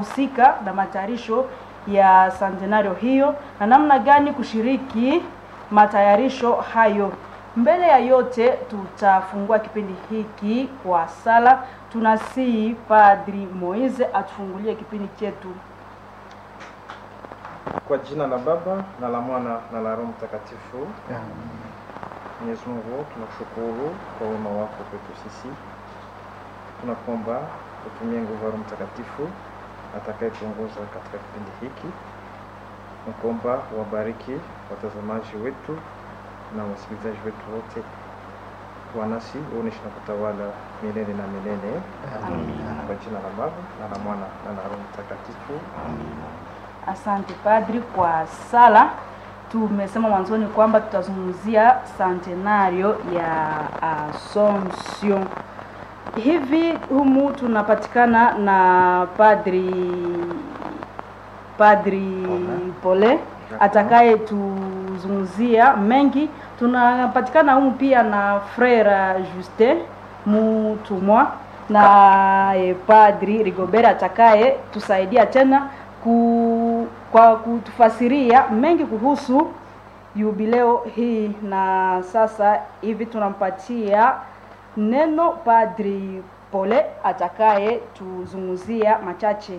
husika na matayarisho ya centenario hiyo na namna gani kushiriki matayarisho hayo. Mbele ya yote, tutafungua kipindi hiki kwa sala. Tunasihi Padri Moise atufungulie kipindi chetu. Kwa jina la Baba na la Mwana na la Roho Mtakatifu. Mwenyezi Mungu, tunakushukuru kwa wema wako kwetu sisi. Tunakuomba utumie nguvu ya Roho Mtakatifu atakayetuongoza katika kipindi hiki. Nakuomba wabariki watazamaji wetu na wasikilizaji wetu wote, wanasi uoneshe na kutawala milele na milele. Kwa jina la Baba na la Mwana na la Roho Mtakatifu. Asante Padri kwa sala. Tumesema mwanzoni kwamba tutazungumzia centenario ya Assumption. Hivi humu tunapatikana na Padri Padri Pole atakaye tuzungumzia mengi. Tunapatikana humu pia na Frere Justin Mutumwa na eh, Padri Rigobert atakaye tusaidia tena ku, kwa kutufasiria mengi kuhusu jubileo hii. Na sasa hivi tunampatia neno Padri Pole atakaye tuzungumzia machache.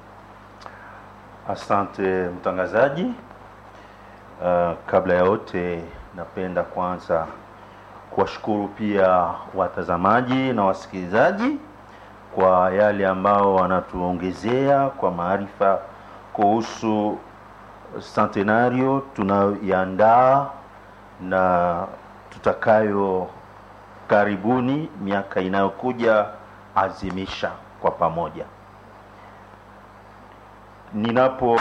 Asante mtangazaji. Uh, kabla ya yote napenda kwanza kuwashukuru pia watazamaji na wasikilizaji kwa yale ambao wanatuongezea kwa maarifa kuhusu centenario tunayoiandaa na tutakayo karibuni miaka inayokuja azimisha kwa pamoja. Ninapo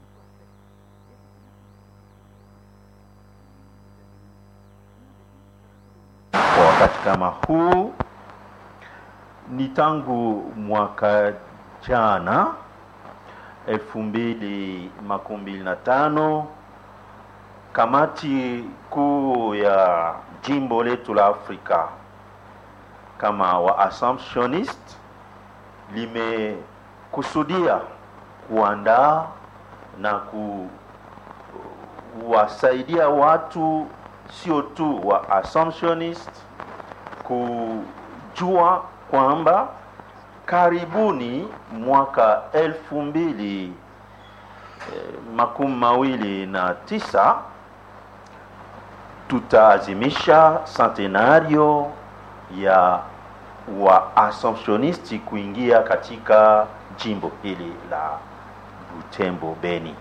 kwa wakati kama huu ni tangu mwaka jana elfu mbili makumi mbili na tano kamati kuu ya jimbo letu la Afrika kama wa Assumptionist limekusudia kuandaa na kuwasaidia watu sio tu wa Assumptionist kujua kwamba karibuni mwaka elfu mbili eh, makumi mawili na tisa tutaazimisha centenario ya wa Assumptionisti kuingia katika jimbo hili la Butembo Beni.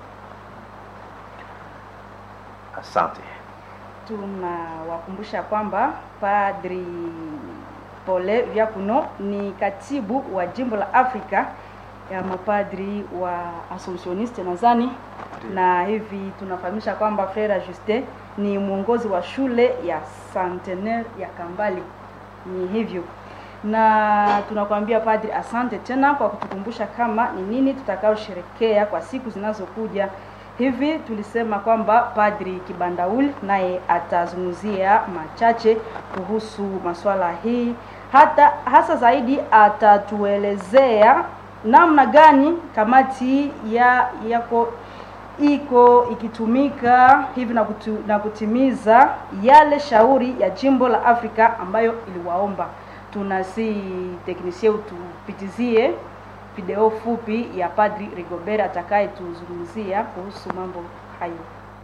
Asante. Tunawakumbusha kwamba Padri Pole Vyakuno ni katibu wa jimbo la Afrika ya mapadri wa Assumptioniste nadhani, na hivi tunafahamisha kwamba Frere Justin ni mwongozi wa shule ya Centenaire ya Kambali. Ni hivyo, na tunakwambia Padri, asante tena kwa kutukumbusha kama ni nini tutakaosherekea kwa siku zinazokuja. Hivi tulisema kwamba Padri Kibandauli naye atazungumzia machache kuhusu masuala hii, hata hasa zaidi atatuelezea namna gani kamati ya yako iko ikitumika hivi na, kutu, na kutimiza yale shauri ya jimbo la Afrika ambayo iliwaomba. Tunasi teknisie utupitizie video fupi ya Padri Rigobert atakaye tuzungumzia kuhusu mambo hayo.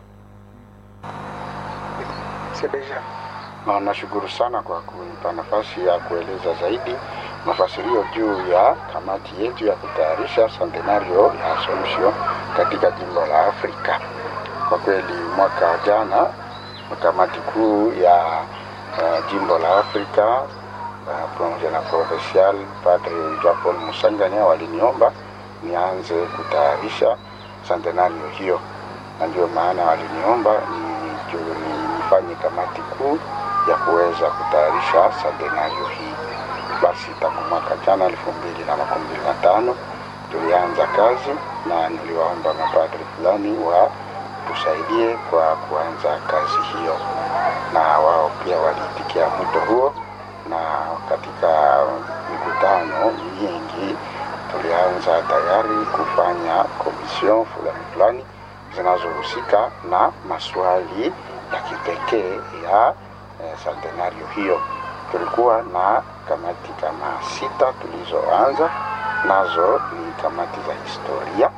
Na nashukuru sana kwa kunipa nafasi ya kueleza zaidi mafasirio juu ya kamati yetu ya kutayarisha centenario ya Assumption katika jimbo la Afrika. Kwa kweli mwaka jana kamati kuu ya uh, jimbo la Afrika uh, pamoja na provincial Padre Jean Paul Musanganya waliniomba nianze kutayarisha centenario hiyo, na ndio maana waliniomba ni, ni, nifanye kamati kuu ya kuweza kutayarisha centenario hii. Basi tangu mwaka jana elfu mbili na makumi mbili na tano tulianza kazi na niliwaomba mapadri fulani wa tusaidie kwa kuanza kazi hiyo, na wao pia waliitikia mwito huo, na katika mikutano mingi tulianza tayari kufanya komision fulani fulani zinazohusika na maswali ya kipekee ya eh, centenario hiyo. Tulikuwa na kamati kama sita tulizoanza nazo, ni kamati za historia,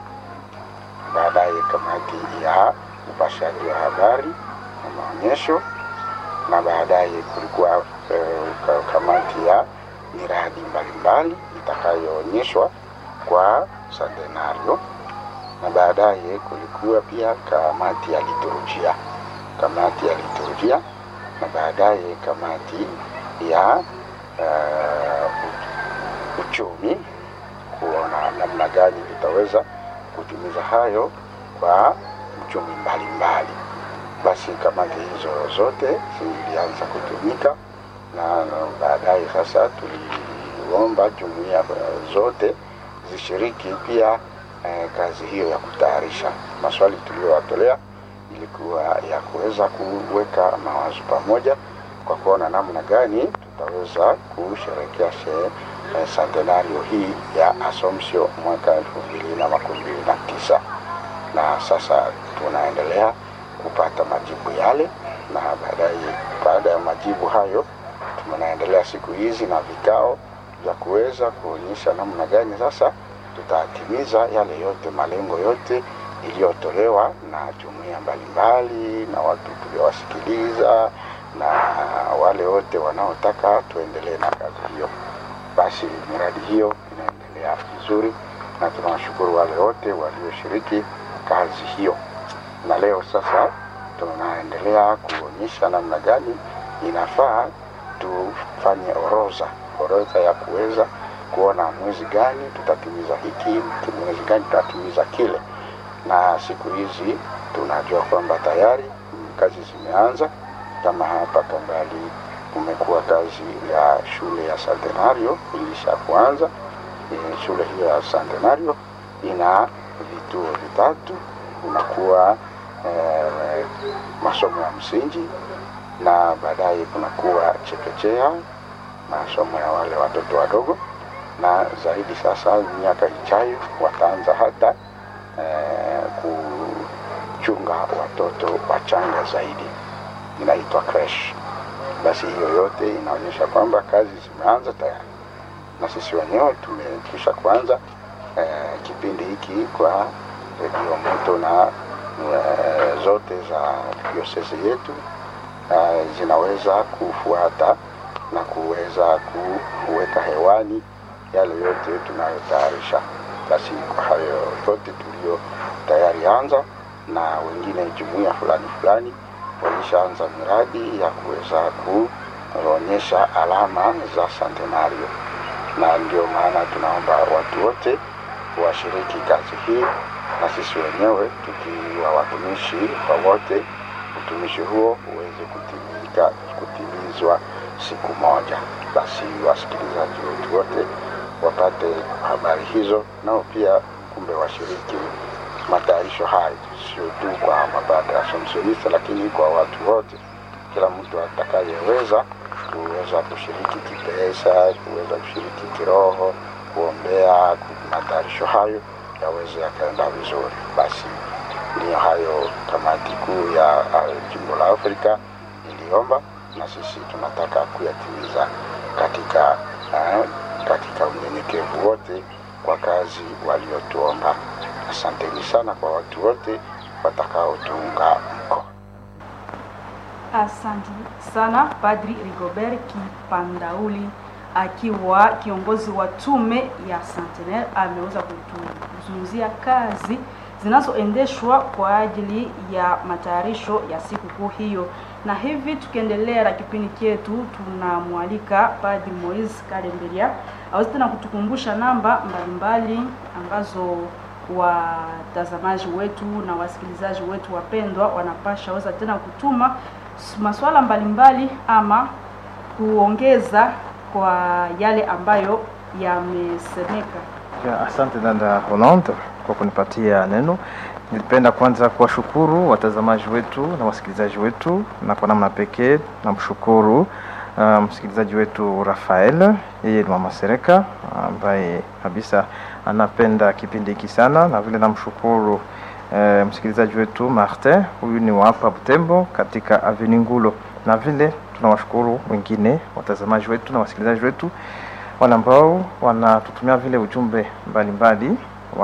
baadaye kamati ya upashaji wa habari na maonyesho, na baadaye kulikuwa eh, kamati ya miradi mbalimbali itakayoonyeshwa kwa centenario, na baadaye kulikuwa pia kamati ya liturujia, kamati ya liturujia, na baadaye kamati ya uh, uchumi, kuona namna gani tutaweza kutimiza hayo kwa uchumi mbalimbali. Basi kamati hizo zote zilianza kutumika na baadaye sasa tuliomba jumuiya zote zishiriki pia eh, kazi hiyo ya kutayarisha. Maswali tuliyowatolea ilikuwa ya kuweza kuweka mawazo pamoja kwa kuona namna gani tutaweza kusherekea sherehe eh, centenario hii ya Assumption mwaka elfu mbili na makumi mbili na tisa na sasa tunaendelea kupata majibu yale, na baadaye baada ya majibu hayo tunaendelea siku hizi na vikao vya kuweza kuonyesha namna gani sasa tutatimiza yale yote malengo yote iliyotolewa na jumuiya mbalimbali na watu tuliowasikiliza na wale wote wanaotaka tuendelee na kazi hiyo. Basi miradi hiyo inaendelea vizuri na tunawashukuru wale wote walioshiriki kazi hiyo, na leo sasa tunaendelea kuonyesha namna gani inafaa tufanye orodha orodha ya kuweza kuona mwezi gani tutatimiza hiki, mwezi gani tutatimiza kile. Na siku hizi tunajua kwamba tayari kazi zimeanza, kama hapa Kambali kumekuwa kazi ya shule ya Centenario ilisha kuanza. E, shule hiyo ya Centenario ina vituo vitatu, kunakuwa e, masomo ya msingi na baadaye kunakuwa chekechea, masomo ya wale watoto wadogo, na zaidi sasa miaka ijayo wataanza hata eh, kuchunga watoto wachanga zaidi, inaitwa crash. Basi hiyo yote inaonyesha kwamba kazi zimeanza tayari, na sisi wenyewe tumekwisha kuanza eh, kipindi hiki kwa redio moto na eh, zote za diosesi yetu uh, zinaweza kufuata na kuweza kuweka hewani yale yote tunayotayarisha. Basi kwa hayo yote tulio tayari anza, na wengine jumuiya fulani fulani walishaanza miradi ya kuweza kuonyesha alama za centenario, na ndio maana tunaomba watu wote washiriki kazi hii, na sisi wenyewe tukiwa watumishi kwa wote utumishi huo uweze kutimika kutimizwa siku moja. Basi wasikilizaji wetu wote wapate habari hizo, nao pia kumbe washiriki matayarisho hayo, sio tu kwa mapadre Assumptionista, lakini kwa watu wote, kila mtu atakayeweza kuweza kushiriki kipesa, kuweza kushiriki kiroho, kuombea matayarisho hayo yaweze yakaenda vizuri. Basi ndiyo hayo kamati kuu ya uh, jimbo la Afrika iliomba na sisi tunataka kuyatimiza katika uh, katika unyenyekevu wote kwa kazi waliotuomba. Asanteni sana kwa watu wote watakaotuunga mkono. Asante sana Padri Rigobert Kipandauli akiwa kiongozi wa tume ya Centenaire ameweza kutuzungumzia kazi zinazoendeshwa kwa ajili ya matayarisho ya sikukuu hiyo. Na hivi tukiendelea na kipindi chetu, tunamwalika Padri Moise Kalemberia aweze tena kutukumbusha namba mbalimbali ambazo watazamaji wetu na wasikilizaji wetu wapendwa wanapasha weza tena kutuma masuala mbalimbali ama kuongeza kwa yale ambayo yamesemeka. Ya, asante dada Hollande kwa kunipatia neno. Nilipenda kwanza kuwashukuru watazamaji wetu na wasikilizaji wetu, na kwa namna pekee namshukuru uh, msikilizaji wetu Rafael, yeye ni mama Sereka ambaye kabisa anapenda kipindi hiki sana, na vile namshukuru eh, msikilizaji wetu Martin, huyu ni wa hapa Butembo katika Avenue Ngulo, na vile tunawashukuru wengine watazamaji wetu na wasikilizaji wetu wale ambao wanatutumia vile ujumbe mbalimbali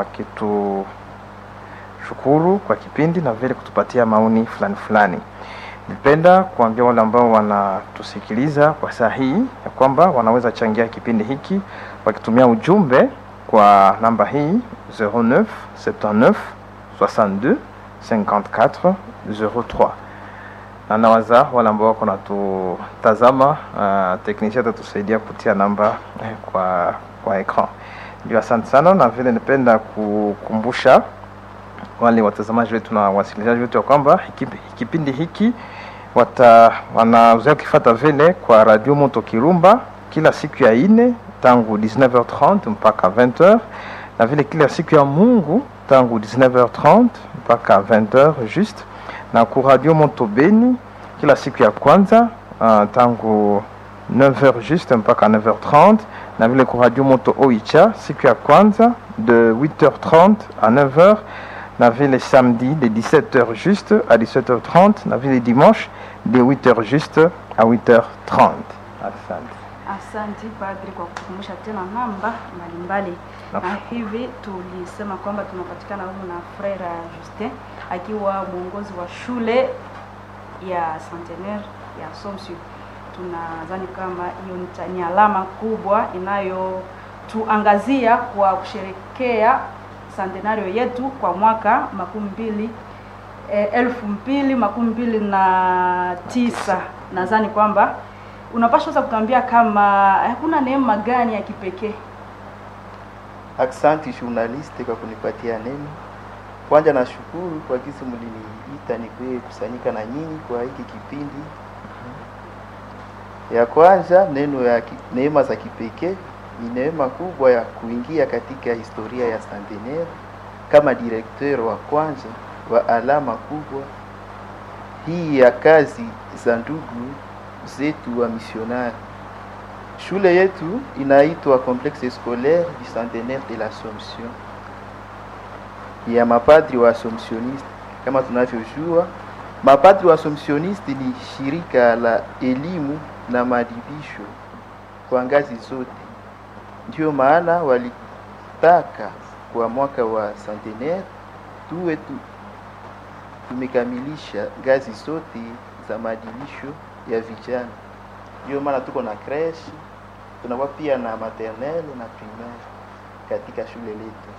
wakitushukuru kwa kipindi na vile kutupatia maoni fulani fulani. Nipenda kuambia wale ambao wanatusikiliza kwa saa hii ya kwamba wanaweza changia kipindi hiki wakitumia ujumbe kwa namba hii 09 79 62 54 03 na nawaza wale ambao wako natutazama, uh, teknisia atatusaidia kutia namba eh, kwa kwa ekran. Ndio, asante sana, na vile nipenda kukumbusha wale watazamaji wetu na wasikilizaji wetu ya kwamba hiki- kipindi hiki wata wanaweza kufata vile kwa Radio Moto Kirumba kila siku ya ine tangu 19h30 mpaka 20h na vile kila siku ya Mungu tangu 19h30 mpaka 20h juste na ku Radio Moto Beni kila siku ya kwanza uh, tangu 9h juste mpaka 9h30 na vile ku Radio Moto Oicha siku ya kwanza de 8h30 à 9h na vile samedi de 17h juste à 17h30 na vile dimanche de 8h juste à 8h30 asante Asante padri kwa kukumbusha tena namba mbalimbali, Na- na hivi tulisema kwamba tunapatikana humu na Frere Justin akiwa mwongozi wa shule ya Centenaire ya Assumption. Tunadhani kama hiyo ni ta- ni alama kubwa inayotuangazia kwa kusherekea centenario yetu kwa mwaka makumi mbili eh, elfu mbili makumi mbili na tisa. Nadhani kwamba unapaswa sasa kutuambia kama hakuna neema gani ya kipekee Aksanti journaliste kwa kunipatia neno. Kwanza nashukuru kwa kisi mliniita nikuye kusanyika na nyinyi kwa hiki kipindi. Ya kwanza neno ya ki- neema za kipekee ni neema kubwa ya kuingia katika historia ya Centenaire kama directeur wa kwanza wa alama kubwa hii ya kazi za ndugu zetu wa misionari. Shule yetu inaitwa Complexe Scolaire du Centenaire de l'Assomption ya mapadri wa Assumptioniste. Kama tunavyojua, mapadri wa Assumptioniste ni shirika la elimu na maadibisho kwa ngazi zote. Ndio maana walitaka kwa mwaka wa centenaire tuwe tu, tumekamilisha ngazi zote za maadibisho ya vijana. Ndio maana tuko na creche, tunakuwa pia na maternelle na primaire katika shule letu.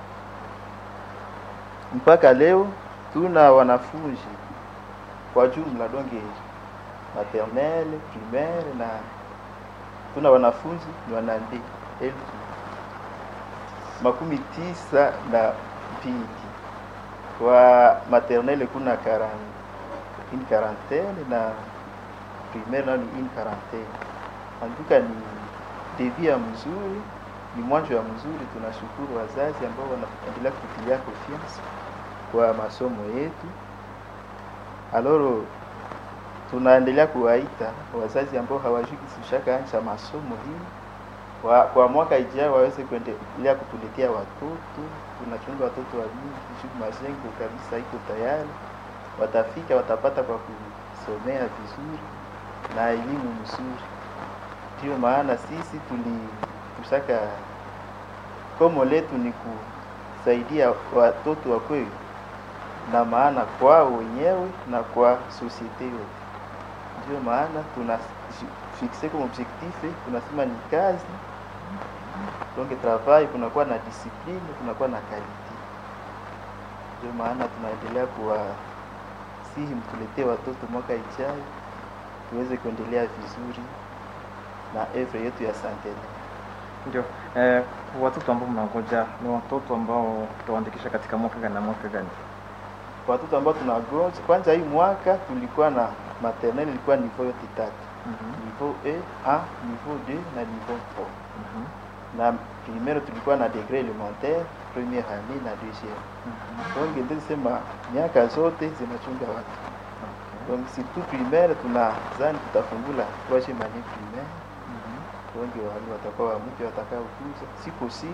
Mpaka leo tuna wanafunzi kwa jumla donge maternelle, primaire na tuna wanafunzi ni wanande elfu makumi tisa na mbili. Kwa maternelle kuna karan, une quarantaine na primaire nayo ni une quarantaine. Anduka ni devi ya mzuri, ni mwanzo ya mzuri. Tunashukuru wazazi ambao wanaendelea kutilia confiance kwa masomo yetu. Aloro tunaendelea kuwaita wazazi ambao hawajui kisushaka ancha masomo hii wa, kwa mwaka ijao waweze kuendelea kutuletea watoto. Tunachunga watoto wa mingi, shuku majengo kabisa iko tayari, watafika watapata kwa kusomea vizuri na elimu mzuri. Ndio maana sisi tulitushaka komo letu ni kusaidia watoto wakwe na maana kwao wenyewe na kwa societe yote. Ndio maana tuna fixe comme objectif, tunasema ni kazi donc travail, kunakuwa na discipline, kunakuwa na quality. Ndio maana tunaendelea kuwasihi mtuletee watoto mwaka ijayo tuweze kuendelea vizuri na evre yetu ya centenaire. ndio eh, watoto ambao mnangoja ni watoto ambao tutawaandikisha katika mwaka gani na mwaka gani Watoto ambao tunagonja kwanza, hii mwaka tulikuwa na maternelle ilikuwa niveau yote tatu, Mhm, niveau A, niveau 2 na niveau 3 mhm, na primaire tulikuwa na degré élémentaire première année na deuxième. mhm. Donc ndio sema miaka zote zinachunga watu. Donc surtout primaire tunazani tutafungula troisième année primaire. Mhm. Donc wale watakuwa wa mpya watakao kuja, si possible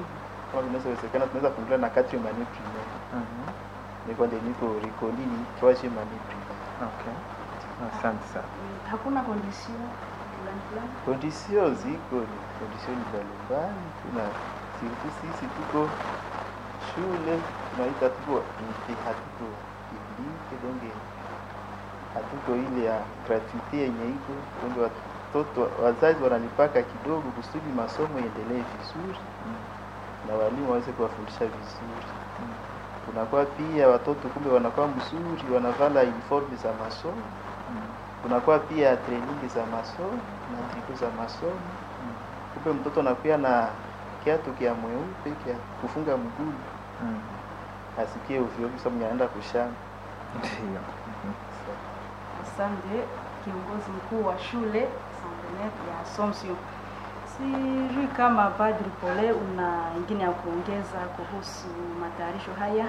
kama vinawezekana tunaweza fungulia na quatrième année primaire Mhm. niko ndio niko reconi ni troisième année primaire Okay. Asante sana. hakuna condition fulani fulani condition ziko ni condition mbalimbali tuna surtout sisi tuko shule tunaita tuko inte hatuko publique donc hatuko ile ya gratuite yenye iko donc watoto wazazi wanalipaka kidogo kusudi masomo iendelee vizuri na walimu waweze kuwafundisha vizuri kunakuwa pia watoto kumbe wanakuwa mzuri wanavala uniform za masomo kunakuwa pia training za masomo na triku za masomo kumbe mtoto anakuwa na kiatu kia mweupe kia kufunga mguu Mm. asikie ovyo ovyo sababu anaenda kushamba Ndio. asante kiongozi mkuu wa shule Centenaire ya Assumption sijui kama Padri Pole una ingine ya kuongeza kuhusu matayarisho haya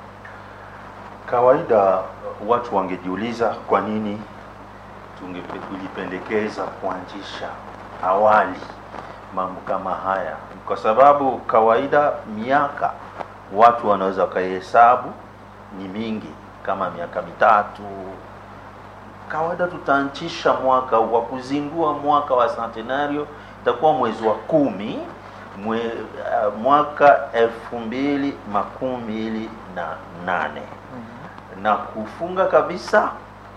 Kawaida watu wangejiuliza kwa nini tungependekeza kuanzisha awali mambo kama haya, kwa sababu kawaida miaka watu wanaweza wakaihesabu ni mingi, kama miaka mitatu. Kawaida tutaanzisha mwaka wa kuzindua mwaka wa centenario itakuwa mwezi wa kumi mwe, uh, mwaka elfu mbili makumi mbili na nane na kufunga kabisa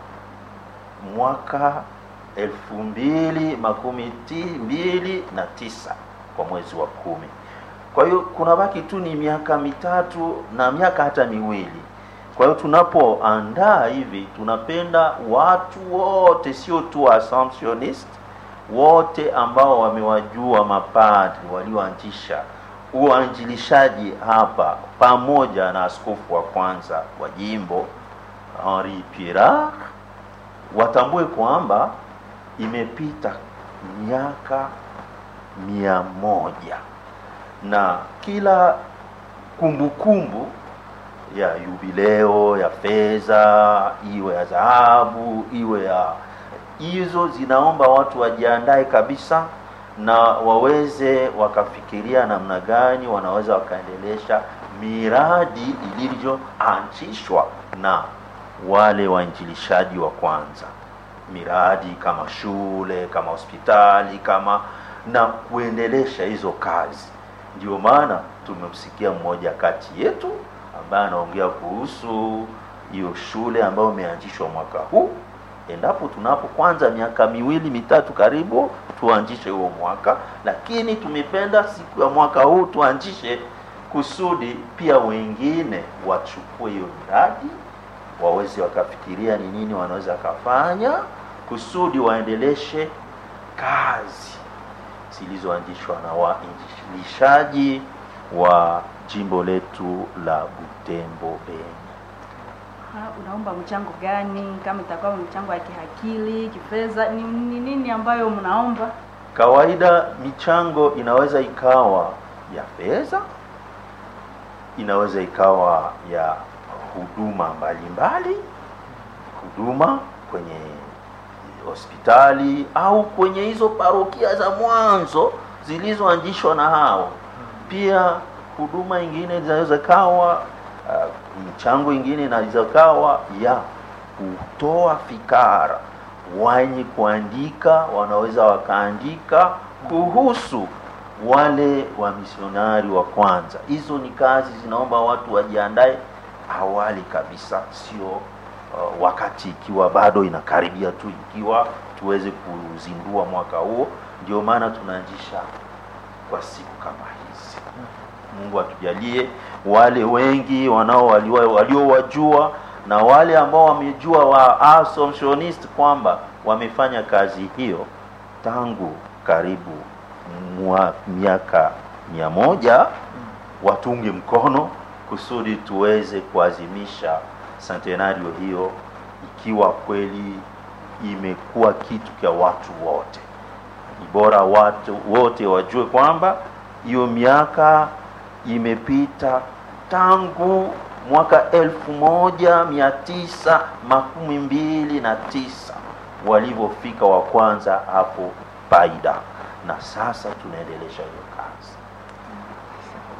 mwaka elfu mbili makumi ti mbili na tisa kwa mwezi wa kumi. Kwa hiyo kuna baki tu ni miaka mitatu na miaka hata miwili. Kwa hiyo tunapoandaa hivi, tunapenda watu wote, sio tu Assumptionist, wote ambao wamewajua mapadri walioanzisha uanjilishaji hapa pamoja na askofu wa kwanza wa jimbo Henri Pirard watambue kwamba imepita miaka mia moja na kila kumbukumbu ya yubileo ya fedha iwe ya dhahabu iwe ya hizo zinaomba watu wajiandae kabisa na waweze wakafikiria namna gani wanaweza wakaendelesha miradi ilivyoanzishwa na wale wainjilishaji wa kwanza miradi kama shule kama hospitali kama na kuendelesha hizo kazi ndio maana tumemsikia mmoja kati yetu ambaye anaongea kuhusu hiyo shule ambayo imeanzishwa mwaka huu endapo tunapo kwanza miaka miwili mitatu karibu tuanzishe huo mwaka lakini tumependa siku ya mwaka huu tuanzishe kusudi pia wengine wachukue hiyo miradi waweze wakafikiria ni nini wanaweza kafanya kusudi waendeleshe kazi zilizoanzishwa na wainjilishaji wa jimbo letu la Butembo Beni. Ha, unaomba mchango gani kama itakuwa mchango ya kihakili kifedha ni, ni nini ambayo mnaomba Kawaida michango inaweza ikawa ya fedha, inaweza ikawa ya huduma mbalimbali, huduma kwenye hospitali au kwenye hizo parokia za mwanzo zilizoanzishwa na hao. Pia huduma ingine zinaweza kawa uh, mchango ingine inaweza kawa ya kutoa fikara wenye kuandika wanaweza wakaandika kuhusu wale wamisionari wa kwanza. Hizo ni kazi zinaomba watu wajiandae awali kabisa, sio uh, wakati ikiwa bado inakaribia tu, ikiwa tuweze kuzindua mwaka huo. Ndio maana tunaanzisha kwa siku kama hizi. Mungu atujalie wale wengi wanao walio- waliowajua na wale ambao wamejua wa Assumptionist kwamba wamefanya kazi hiyo tangu karibu mwa miaka mia moja watunge mkono kusudi tuweze kuadhimisha centenario hiyo ikiwa kweli imekuwa kitu cha watu wote. Ni bora watu wote wajue kwamba hiyo miaka imepita tangu mwaka elfu moja mia tisa makumi mbili na tisa walivyofika wa kwanza hapo Paida, na sasa tunaendelesha hiyo kazi.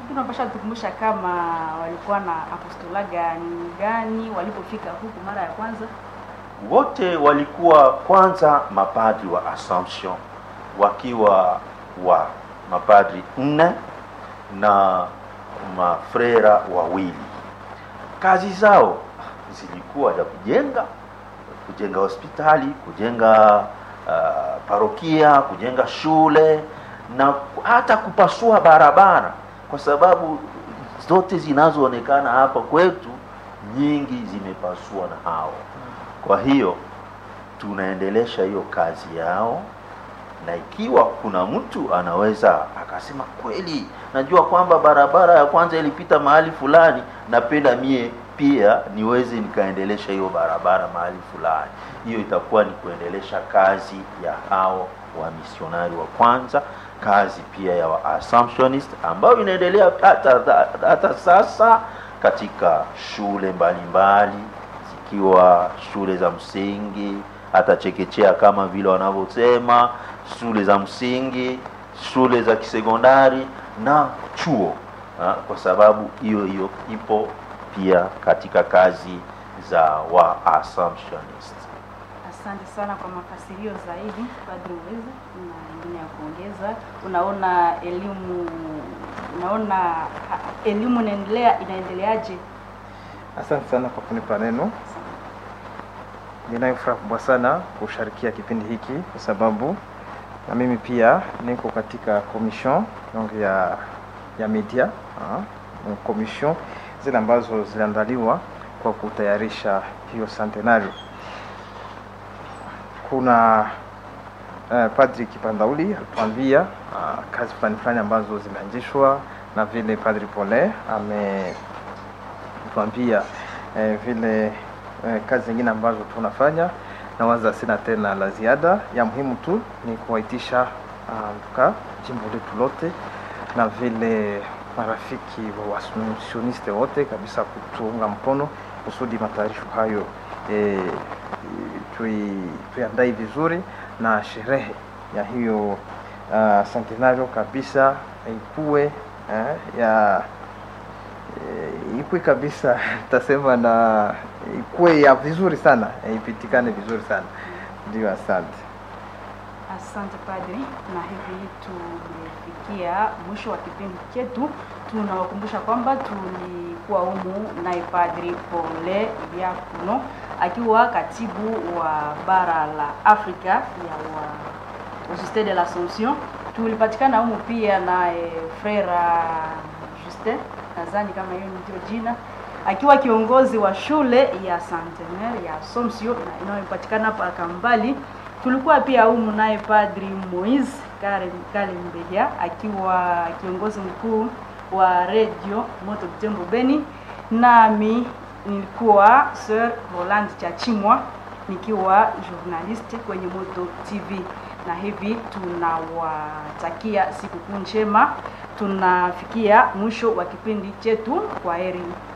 lakini unapasha tukumbusha kama walikuwa na apostola gani gani walipofika huku mara ya kwanza wote walikuwa kwanza mapadri wa Assumption wakiwa wa mapadri nne na mafrera wawili. Kazi zao zilikuwa za kujenga kujenga hospitali, kujenga uh, parokia, kujenga shule na hata kupasua barabara, kwa sababu zote zinazoonekana hapa kwetu nyingi zimepasua na hao. Kwa hiyo tunaendelesha hiyo kazi yao, na ikiwa kuna mtu anaweza akasema kweli, najua kwamba barabara ya kwanza ilipita mahali fulani, napenda mie pia niweze nikaendelesha hiyo barabara mahali fulani, hiyo itakuwa ni kuendelesha kazi ya hao wa misionari wa kwanza, kazi pia ya wa Assumptionist ambayo inaendelea hata, hata sasa katika shule mbalimbali zikiwa shule za msingi hata chekechea kama vile wanavyosema, shule za msingi, shule za kisekondari na chuo ha, kwa sababu hiyo hiyo ipo pia katika kazi za wa Assumptionist. Asante sana kwa mafasirio zaidi Padri Uweza, na ingine ya kuongeza. Unaona elimu unaona ha- elimu inaendelea inaendeleaje? Asante sana kwa kunipa neno. Ninayo furaha kubwa sana kusharikia kipindi hiki kwa sababu na mimi pia niko katika commission donc ya ya media ah, commission zile ambazo ziliandaliwa kwa kutayarisha hiyo centenario. Kuna uh, Padri Kipandauli alituambia uh, kazi fulani fulani ambazo zimeanzishwa na vile Padri Pole ame kutuambia eh, vile eh, kazi zingine ambazo tunafanya na waza sina tena la ziada ya muhimu tu ni kuwaitisha mka jimbo letu lote na vile marafiki wa wasioniste wote kabisa kutuunga mkono kusudi matayarisho hayo eh, tui, tuiandae vizuri na sherehe ya hiyo uh, centenario kabisa ikuwe eh, ya eh, ikue kabisa tasema na ikue ya vizuri sana eh, ipitikane vizuri sana ndio asante Asante Padri, na hivi tumefikia mwisho wa kipindi chetu. Tunawakumbusha kwamba tulikuwa humu naye Padri Pole Diakono akiwa katibu wa bara la Afrika ya wa Societe de l'Assomption. Tulipatikana humu pia naye Frera Justin, nadhani kama hiyo ndio jina, akiwa kiongozi wa shule ya Centenaire ya Assomption na inayopatikana hapa Kambali tulikuwa pia humu naye Padri Moise Kalembeya akiwa kiongozi mkuu wa redio Moto Butembo Beni, nami nilikuwa Sir Roland Chachimwa nikiwa journalist kwenye Moto TV, na hivi tunawatakia sikukuu njema. Tunafikia mwisho wa kipindi chetu. Kwa heri.